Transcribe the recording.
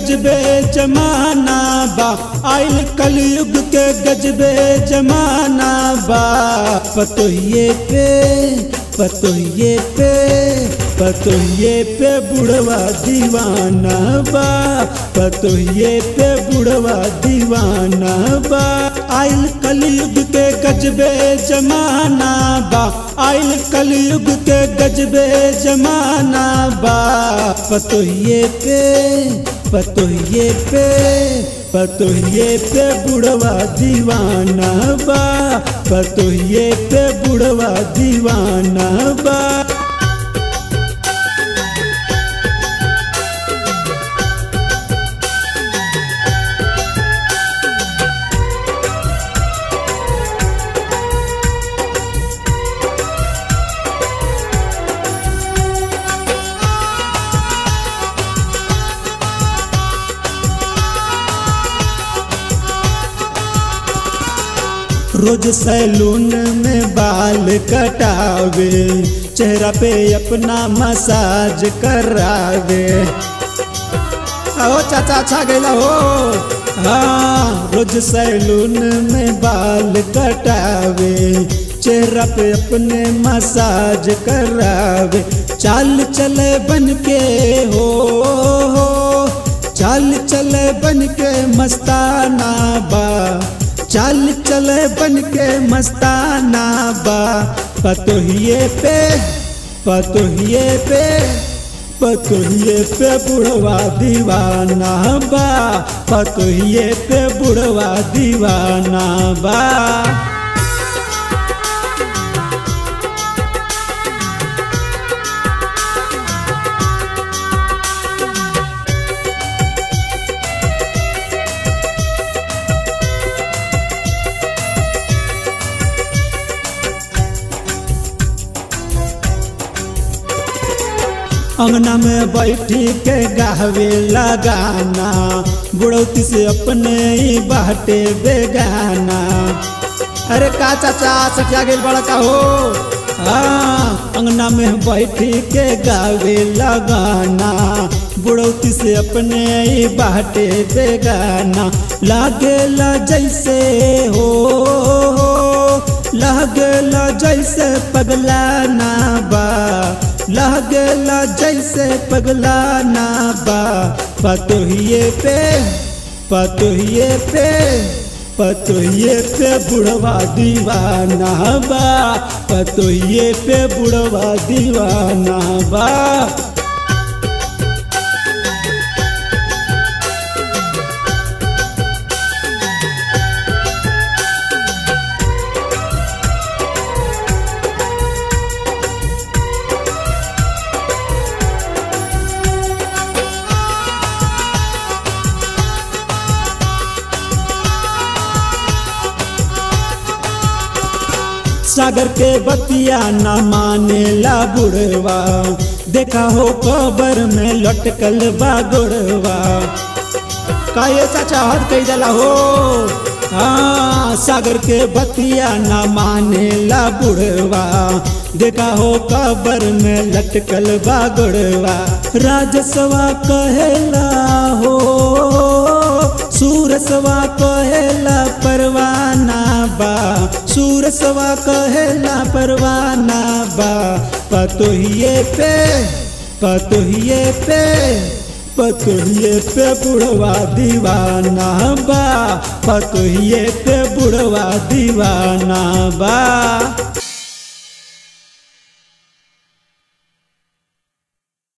गजबे जमाना बा आइल कलयुग के गजबे जमाना बा पतोहिए पे पतोहिए पे पतोहिए पे बुढ़वा दीवाना बा पतोहिए पे बुढ़वा दीवाना बा आइल कलयुग के गजबे जमाना बा आइल कलयुग के गजबे जमाना बा पतोहिए पे पतोहिए पे पतोहिए पे बुढ़वा दीवाना बा पतोहिए पे बुढ़वा दीवाना बा रोज सैलून में बाल कटावे चेहरा पे अपना मसाज करावे आओ चाचा अच्छा गैला हो हाँ रोज सैलून में बाल कटावे चेहरा पे अपने मसाज करावे चाल चले बन के हो, हो चाल चले बन के मस्ताना बा चाल चले बन के मस्ताना बा पतोहिए पे पतोहिए पे पतोहिए पे बुढ़वा दीवाना बा पतोहिए पे बुढ़वा दीवाना बा अंगना में बैठी के गावे लगाना बुढ़ौती से अपने ही बाटे बेगाना अरे का चाचा सटिया गेल बड़ा का हो हाँ अंगना में बैठी के गावे लगाना बुढ़ौती से अपने ही बाटे बेगाना लागेला जैसे हो, हो लागेला जैसे पगला ना बा लागेला जैसे पगला ना बा पतोहिए पे पतोहिए पे पतोहिए पे बुढ़वा दीवाना बा पतोहिए पे बुढ़वा दीवाना बा सागर के बतिया न माने ला बुढ़वा देखा हो कबर में लटकल बा गुड़वा का ये चाचा हद कही दला हो हाँ सागर के बतिया न माने ला बुढ़वा देखा हो कबर में लटकल बा गुड़वा राजसवा कहेला हो सूरसवा कहेला परवाना बा सूरसवा कहेला परवाना बा पतोहिए पे पतोहिए पे पतोहिए पे बुढ़वा दीवाना बा पतोहिए पे बुढ़वा दीवाना बा